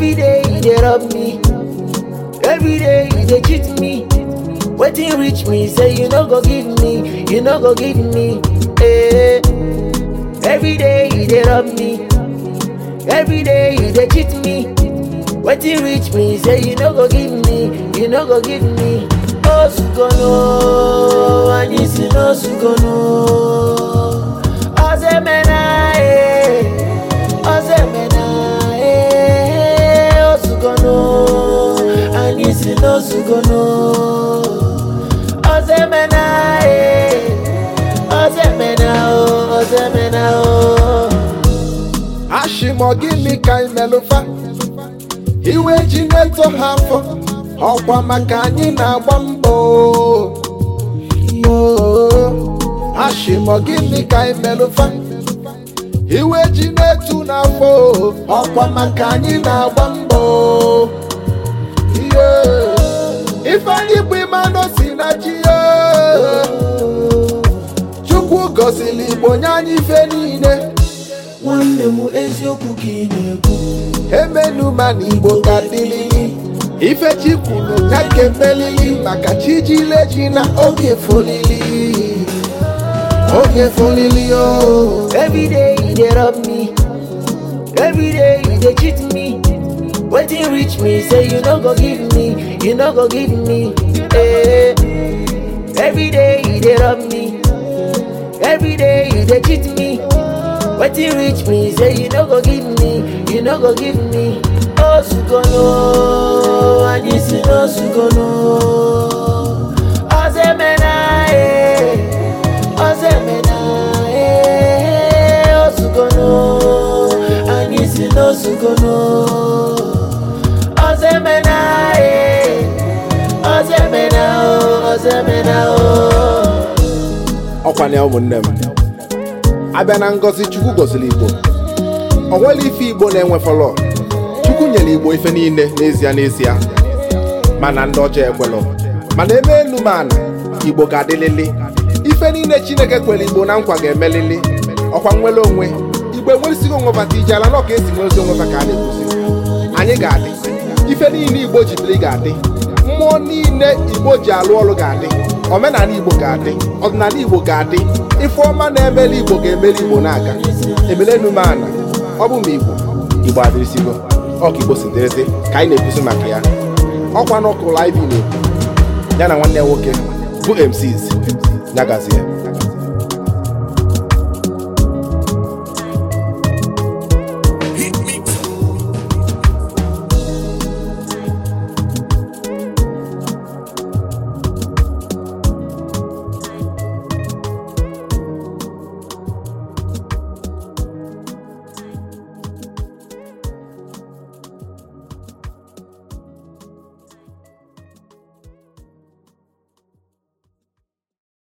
Every day you dey rob me. Every day you dey cheat me. Wetin reach me say you no go give me, you no go give me. Eh. Every day you dey rob me. Every day you dey cheat me. Wetin reach me say you no go give me, you no go give me. Osukono, anyị si n'osukono. Ozemena eh, ozemena eh, osukono, anyị si n'osukono. Ozemena eh, ozemena oh, ozemena oh. ashịmọ gịnị ka anyị melụfa iwe ji na-eto ha afọ ọkwa maka anyị na-agba mbọ ashịmọ gịnị ka anyị melụfa iwe ji na-etu n'afọ ọkwa maka anyị na-agba mbọ Yeah. ifeanyị bụ ịmanụ si na chi ya chukwu gọziri igbo nye anyị ife niile nwanne m eziokwu ka ị na-ekwu emenuma na igbo ka dịlili ife chi kwuru ya nke melili maka chi jile ji na oge folili oge folili o every day you dey rob me every day you dey cheat me wetin reach me say you no go give me you no go give me eh. every day you dey rob me every day you dey cheat me wetin reach me say you no go give me you no go give me osukono anyị si n'osukono ozemena eh. ozemena eh. osukono anyị si n'osukono ozemena eh. ozemena oh, ozemena oh. ọkwa na ụmụnne m abịa na ngọzi chukwu gọziri igbo o nwere ife igbo na-enwe fọlọ chukwu nyere igbo ife niile n'ezie n'ezie mana ndị ọjọọ ekwelọ mana eme elu ma ana igbo ga-adịlịlị ife niile chineke kwere igbo na nkwa ga-emelịlị ọkwa nwere onwe igbo enweresighị onwe bata ije ala nọ ka esi nwezi onwe fa ka a na-ekwuzi anyị ga-adị ife niile igbo ji biri ga-adị mmụọ niile igbo ji alụ ọrụ ga-adị omenala igbo ga-adị ọdịnala igbo ga-adị ife ọma na-emeli igbo ga-emeli igbo na-aga emelenu m ana ọ bụ ma igbo igbo adịrịsigo ọka igbo si dịrịsị ka anyị na-ekwusi maka ya ọkwa n'ọkụ live na-ekwu ya na nwanne ya nwoke bụ MCs nyagazie